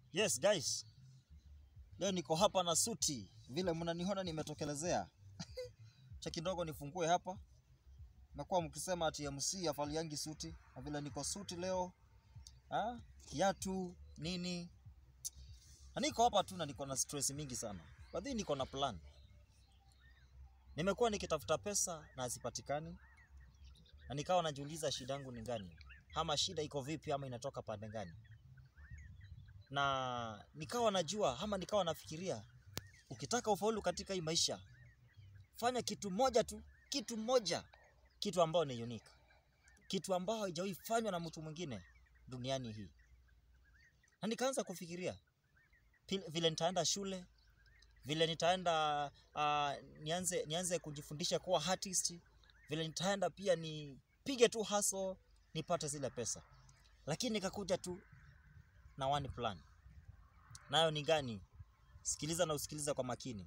Yes guys, leo niko hapa na suti, vile mnaniona nimetokelezea. cha kidogo nifungue hapa. Nakuwa mkisema ati MC afaliangi suti, na vile niko suti leo ha? kiatu nini, na niko hapa tu na niko na stress mingi sana, but then niko na plan. Nimekuwa nikitafuta pesa na hazipatikani, na nikawa najiuliza shida yangu ni gani, ama shida iko vipi, ama inatoka pande gani na nikawa najua ama nikawa nafikiria, ukitaka ufaulu katika hii maisha, fanya kitu moja tu, kitu moja, kitu ambao ni unique, kitu ambao haijawahi fanywa na mtu mwingine duniani hii. Na nikaanza kufikiria pil- vile nitaenda shule, vile nitaenda uh, nianze nianze kujifundisha kuwa artist, vile nitaenda pia nipige tu hustle nipate zile pesa, lakini nikakuja tu na one plan. Nayo ni gani? Sikiliza na usikiliza kwa makini.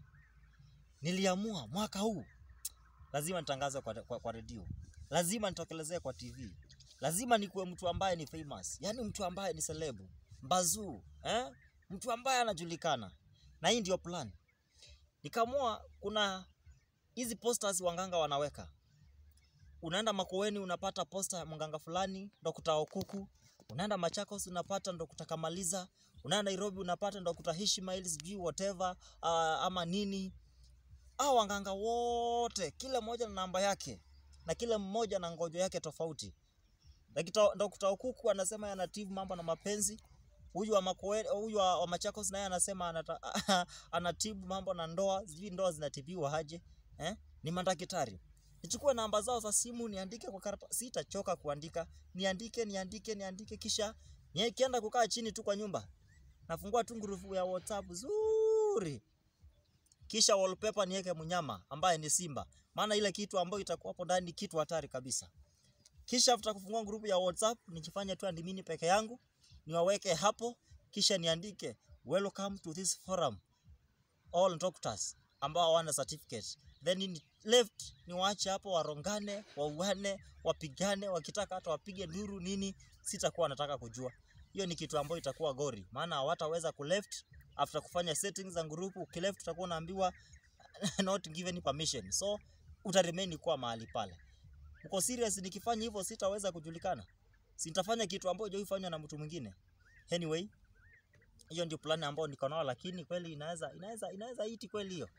Niliamua mwaka huu lazima nitangaze kwa, kwa, kwa redio, lazima nitokelezee kwa TV, lazima nikuwe mtu ambaye ni famous, yaani mtu ambaye ni selebu mbazuu, eh? mtu ambaye anajulikana, na hii ndio plan. Nikaamua kuna hizi posters wanganga wanaweka, unaenda Makueni unapata posta ya mganga fulani Dr. Okuku, unaenda Machakos unapata Dr. Kamaliza, unaenda Nairobi unapata Dr. Ishmael sijui whatever uh, ama nini. Hao wanganga wote kila mmoja na namba yake na kila mmoja na ngojo yake tofauti. Dr. Dr. Okuku anasema yanatibu mambo na mapenzi. Huyu wa Makueni, huyu wa, wa Machakos naye anasema anata, anatibu mambo na ndoa, sijui ndoa zinatibiwa aje eh? Ni madaktari nichukue namba zao za simu niandike kwa karatasi, sitachoka kuandika, niandike niandike niandike, kisha nikienda kukaa chini tu kwa nyumba, nafungua tu ngurufu ya WhatsApp zuri, kisha wallpaper niweke mnyama ambaye ni simba, maana ile kitu ambayo itakuwa hapo ndani ni kitu hatari kabisa. Kisha after kufungua grupu ya WhatsApp nijifanye tu admin peke yangu, niwaweke hapo, kisha niandike welcome to this forum all doctors ambao hawana certificate then ni left ni waache hapo warongane wauane wapigane wakitaka hata wapige nduru nini sitakuwa nataka kujua hiyo ni kitu ambayo itakuwa gori maana hawataweza kuleft after kufanya settings za grupu ukileft utakuwa unaambiwa not given permission so utaremain kuwa mahali pale uko serious nikifanya hivyo sitaweza kujulikana sitafanya kitu ambayo hajaifanywa na mtu mwingine anyway hiyo ndio plan ambayo niko nayo, lakini kweli inaweza inaweza inaweza iti kweli hiyo.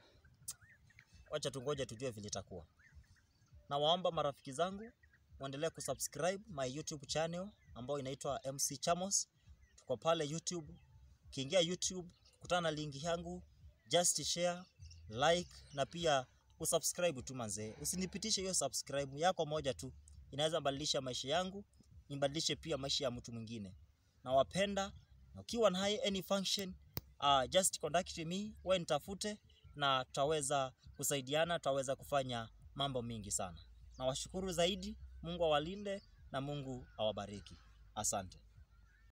Wacha tungoje tujue vile itakuwa. Na waomba marafiki zangu muendelee kusubscribe my YouTube channel ambayo inaitwa MC Chamos. Tuko pale YouTube. Ukiingia YouTube kutana na linki yangu, just share, like na pia usubscribe tu manzee. Usinipitishe hiyo subscribe yako moja tu, inaweza badilisha maisha yangu, ibadilishe pia maisha ya mtu mwingine. Nawapenda na ukiwa na hai any function uh, just contact me, wewe nitafute na tutaweza kusaidiana, tutaweza kufanya mambo mingi sana. Nawashukuru zaidi, Mungu awalinde na Mungu awabariki. Asante.